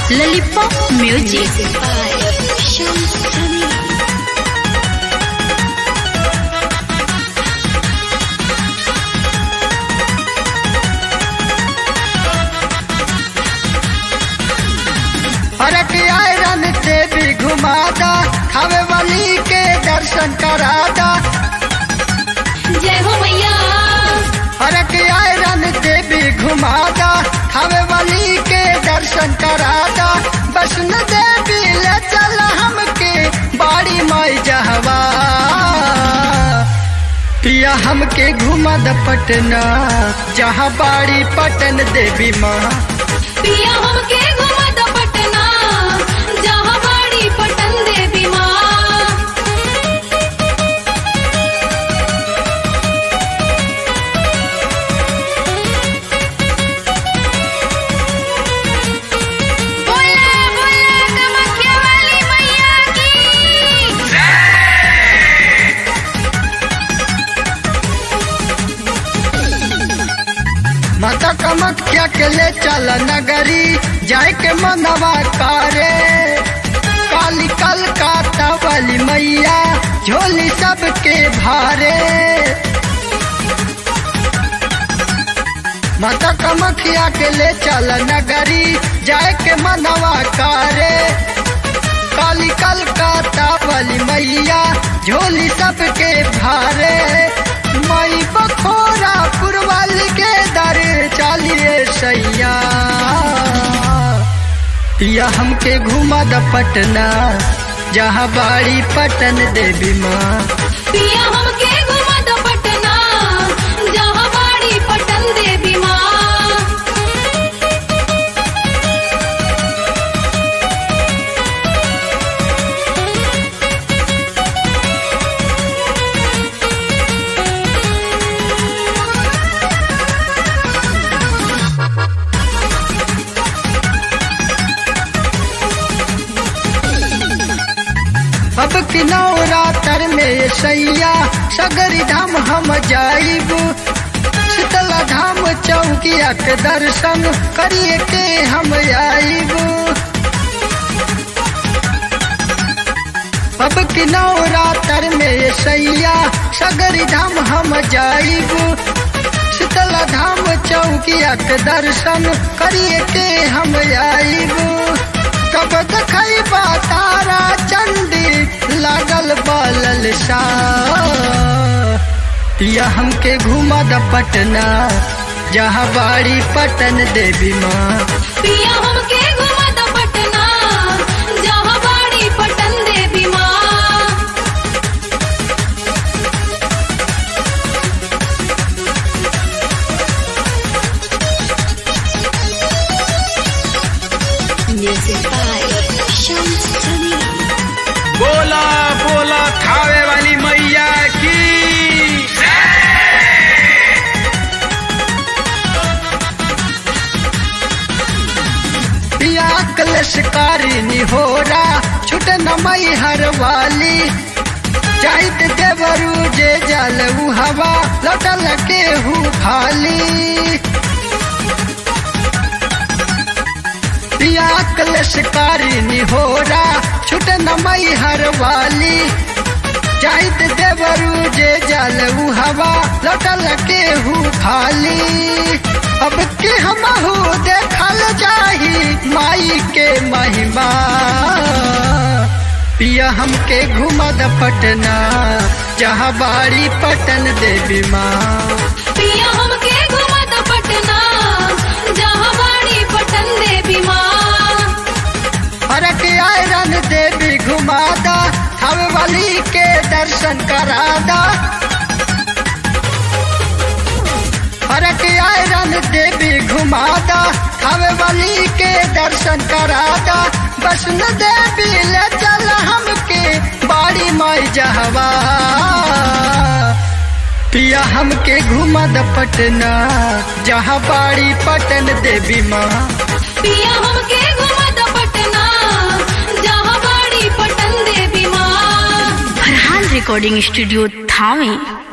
Lollipop Music. अरक iron से भी घुमादा खावे वाली के दर्शन करादा जय हो मैया अरक आयरन से भी घुमादा खावे वाली के दर्शन करादा वैष्णो देवी ले चल हमके बाड़ी माई जहवा पिया हमके घुमा द पटना जहाँ बाड़ी पटन देवी माँ पिया हमके घुमा द पटना जहाँ बाड़ी पटन देवी माँ बोले बोले कामाख्या वाली मैया की माता कामाख्या के ले चल नगरी जाए के मनवा कारे काली कलकाता वाली मैया झोली सबके भारे माता कामाख्या के ले चल नगरी जाए के मनवा कारे काली कलकाता वाली मैया झोली सबके भारे मई बखोरा पुरवाली के दर चालिए सैया पिया हमके घुमा द पटना जहाँ बाड़ी पटन देवी माँ पिया हमके घुमा द पटना जहाँ बाड़ी पटन देवी माँ अब किनौरा तर में सैया सगरी धाम हम जाइब शीतला धाम चौकिया के दर्शन करिए के हम आइब अब किनौरा तर में सैया सगरी धाम हम जाइब शीतला धाम चौकिया के दर्शन करिए के हम आइब कब देखई तारा चंडी लागल बलल या हमके घुमा द पटना जहाँ बाड़ी पटन देवी माँ पिया हमके घुमा द पटना जहाँ बाड़ी पटन देवी माँ बोला बोला खावे वाली मैया की पिया कलशकारी निहोरा छुट नमई हर वाली जाइत देवरू जे जल उ हवा लौटल के हु खाली पिया कलशकारी निहोरा छुट नमई हर वाली जाइत देवरू जे जल उ हवा लौटल के हु खाली अब के हमहू देखल जाही माई के महिमा पिया हमके घुमा द पटना जहाँ बाड़ी पटन देवी माँ पिया हमके घुमा द पटना जहाँ बाड़ी पटन देवी माँ फरक आयरन देवी घुमादा हम वाली के दर्शन करादा फरक आयरन देवी घुमादा हम वाली के दर्शन करादा वैष्णो देवी ले चल हमके बाड़ी माई जहवा पिया हमके घुमा द पटना जहाँ बाड़ी पटन देवी माँ पिया हमके घुमा द पटना जहाँ बाड़ी पटन देवी माँ फरहान रिकॉर्डिंग स्टूडियो थावे